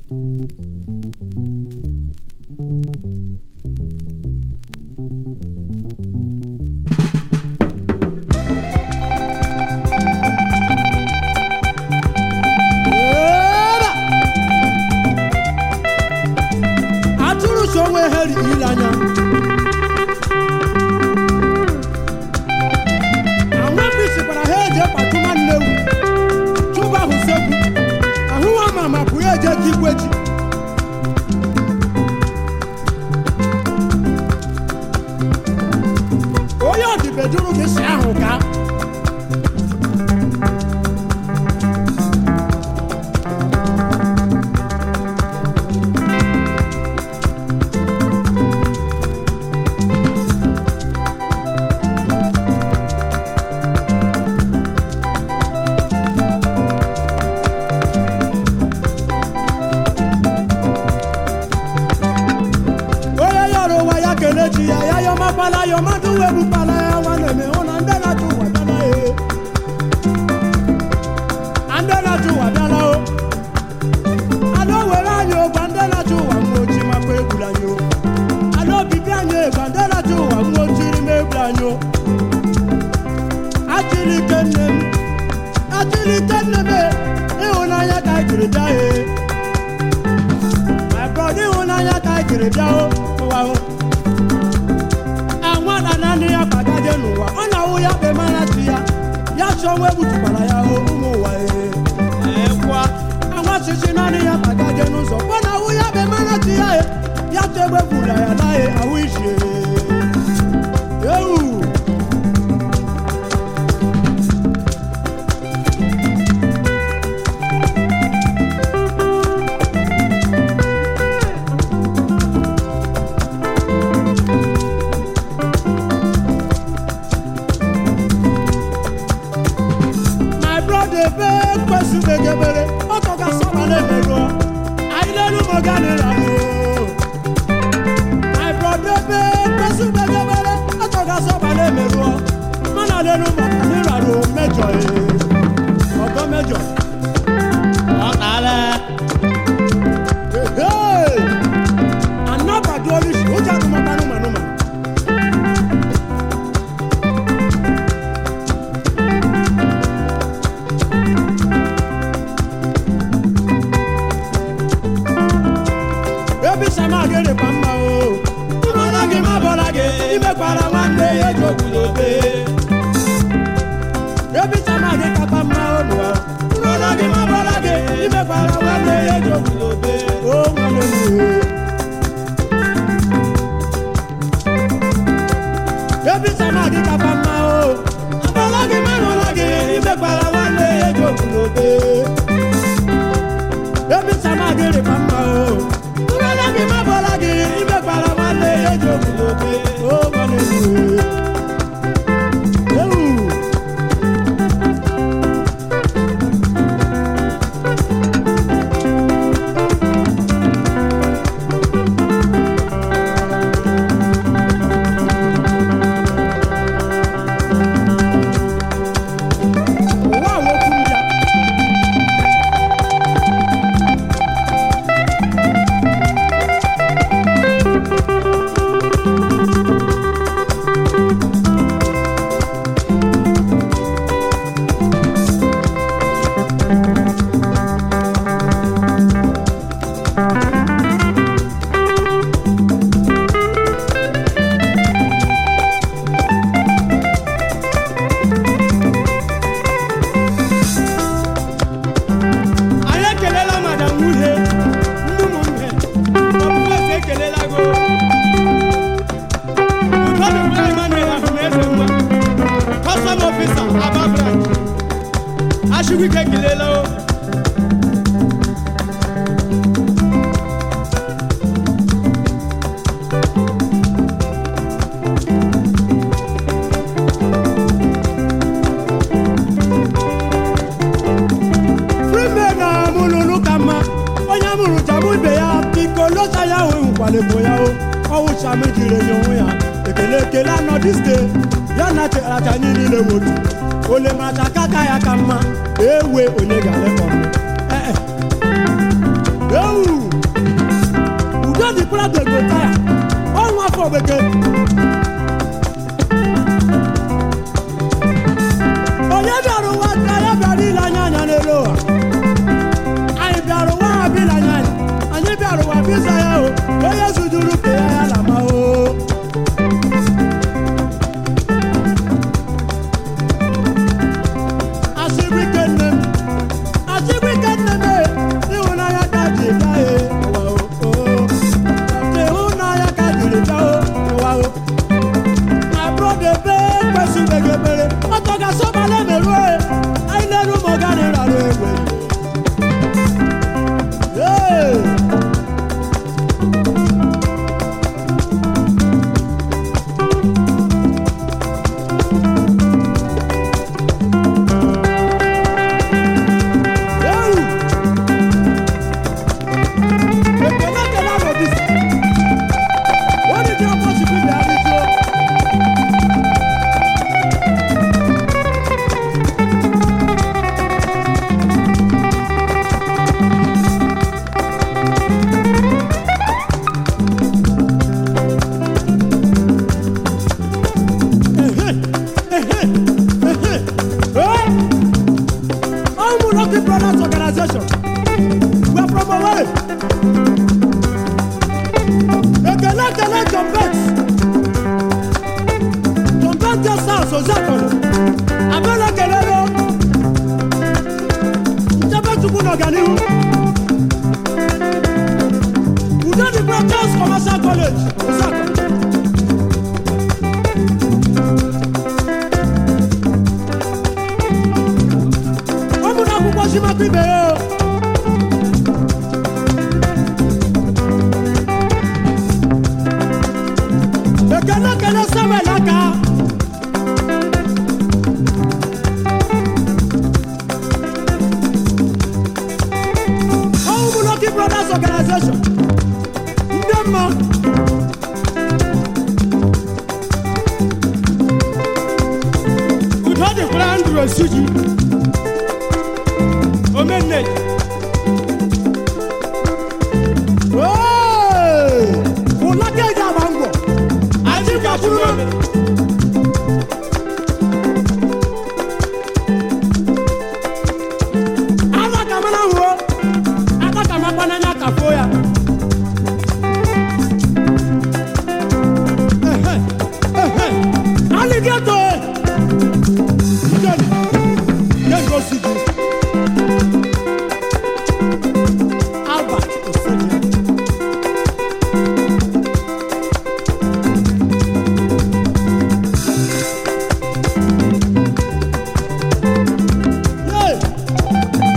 Eba! atụrụ so onwe ha riri anya anwepụ sikwara ha eje kpatụ nwanne ewu chụba ahụ sekwu ahụwa ma ma pụrụ eje ka igwe ji onye ọdịbeduru gị si ahụ gaa onye yọrọ ụwa ya kele chi ya ya yọmakwala yọmadụ wegbukpala ya nwanne m hụ na ndị na-achụ ụwa bịala e ndị na-achụ ụwa bịala o ala o were anyị ụgwa ndị na-achụ ụwa nwa ochi makwa egburu anyị o ala obibi anyị ịgwa ndị na-achụ ụwa nwa ochiri ma egburu anyị o achịrị ike nne m achịrị ike nne m e, ịhụnanya ka anyị jiri bịa e my brother ịhụnanya ka anyị jiri bịa o ụwa o anwa na naanị ya gbagaje n'ụwa ọ na-awụ ya kpe mara chi ya ya chọọ nwa egbutukwara ya o ụmụ ụwa ee ekwa anwa chichi naanị ya gbagaje n'ụzọ ọ na-awụ ya kpe mara chi ya e ya chọọ egbe gbura ya naghị ahụ isi ewu my brother be kpesu begebere ọkọ ka sọba na-emerụ anyị n'elu moga n'ịrarụ my brother be kpesu begebere ọkọ ka sọba na-emerụ mana n'elu moga n'ịrarụ mejọ ee ọgọ mejọ ọ na-ala ee anabadu olisi ụjọ anụmanụ anụmanụ ebi sama gị dịkwa mma o mara gị ma bọra gị imekwara nwanne ya eji okwudobe ebi sama gị kakwa mma o nụwa mara gị ma bọra gị imekwara nwanne ya eji okwudobe o nwanne m o ebi sama gị kakwa mma o bọra gị ma bọra gị imekwara nwanne ya eji okwudobe ebi sama gị dịkwa mma o ụrọla gị ma bọla gị imekwara nwanne ya eji okwudobe o nwanne m ewu ụwa wokwu mbịa anyị ekelela madam nwunye ndị ụmụnne ọbụbụeze ekelela go udo dịkwara emmanuel ahụmeze nwa kọsọm ofisa aba branch achụkwuke ekelela o Freeman na amụlụlụ ka mma onye amụrụ jamụ ibe ya biko lọta ya ahụ nwụkwalebo ya o ọwụcham jiri enye onwe ya ekele ekele anọ diske ya na cheracha anyị niile wotu ole macha kaka ya ka mma ewe onye ga-alekọ m ee ewu ekele John Bet John Bet guest house Ozakoro abẹ́lẹ̀ ekele lo nchebe chukwu n'ọganihu udo dị Brothers Commercial College Ozakoro ụmụna akwụkwọ chimakwa ibe ya o. ekele ekele samuel aka ọwụ bụ Lucky Brothers Organization ndị mma udo dịkwara ndụ esiji omenne ụla ka eji agba ngwọ anyị gbakwuru ala ka mara hụo aka ka makwa n'anya ka foo ya Ehe, ehe. aligeto jeni jeni osiji albert osiji Yay!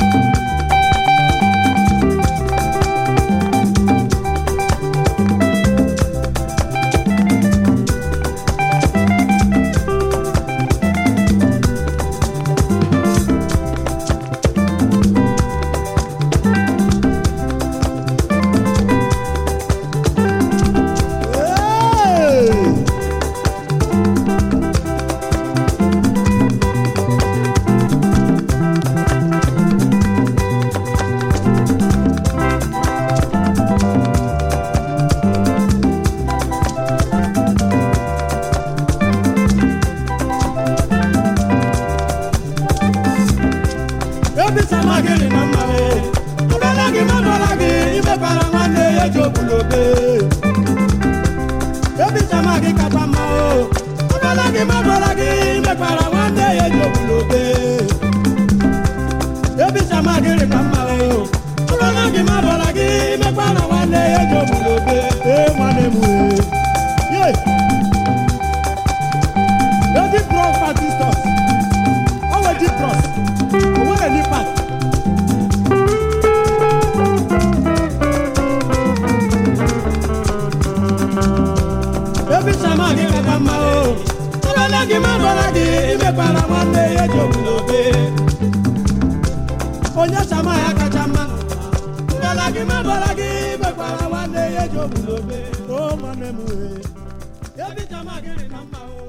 Hey! ebi sama gị dị na mma e ọbara gị mabara gị imekwara nwanne ya ji obulobe ebi sama gị kacha mma o ọbara gị mabara gị imekwara nwanne ya ji obulobe ebi sama gị dị na mma o ọbara gị mabara gị imekwara nwanne ya ji obulobe ee nwanne m ee ye ebi bros partistos ọwọ eji bros owó rẹ̀ ní pàt. ebi sama gị kacha mma o ọbara gị mabara gị imekwara nwanne ya ji obulobe onye sama ya kacha mma ọbara gị mabara gị imekwara nwanne ya ji obulobe o nwanne m wee ebi sama gị dị na mma o